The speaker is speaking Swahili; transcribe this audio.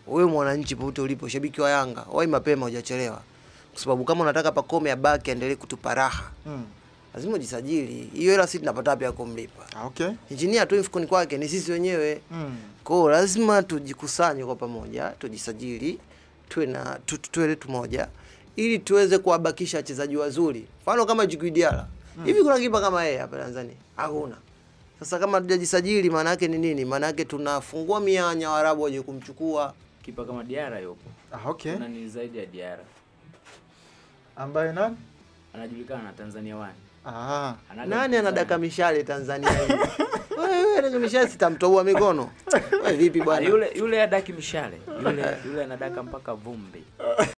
wewe mwananchi popote ulipo, shabiki wa Yanga, wai mapema, hujachelewa, kwa sababu kama unataka Pacome abaki aendelee kutupa raha, Mm. lazima ujisajili. Hiyo hela sisi tunapata wapi ya kumlipa? Ah, okay. Injinia tu mfukoni kwake, ni sisi wenyewe. Mm. Kwa hiyo lazima tujikusanye kwa pamoja, tujisajili, tuwe na tu- tu- tuwe letu moja ili tuweze kuwabakisha wachezaji wazuri. Mfano kama Djigui Diarra. Hivi kuna kipa kama yeye hapa Tanzania? Hakuna. Sasa kama hatujajisajili maana yake ni nini? Maana yake tunafungua mianya Waarabu waje kumchukua. Kipa kama Diara yupo. Ah, okay. Kuna ni zaidi ya Diara. Ambaye nani? Anajulikana na Tanzania One. Ah. Anaga Nani mpinzani. anadaka mishale Tanzania hii? Wewe wewe anadaka mishale sitamtoboa mikono. Wewe vipi Ah, bwana? Yule yule adaki mishale. Yule yule anadaka mpaka vumbi.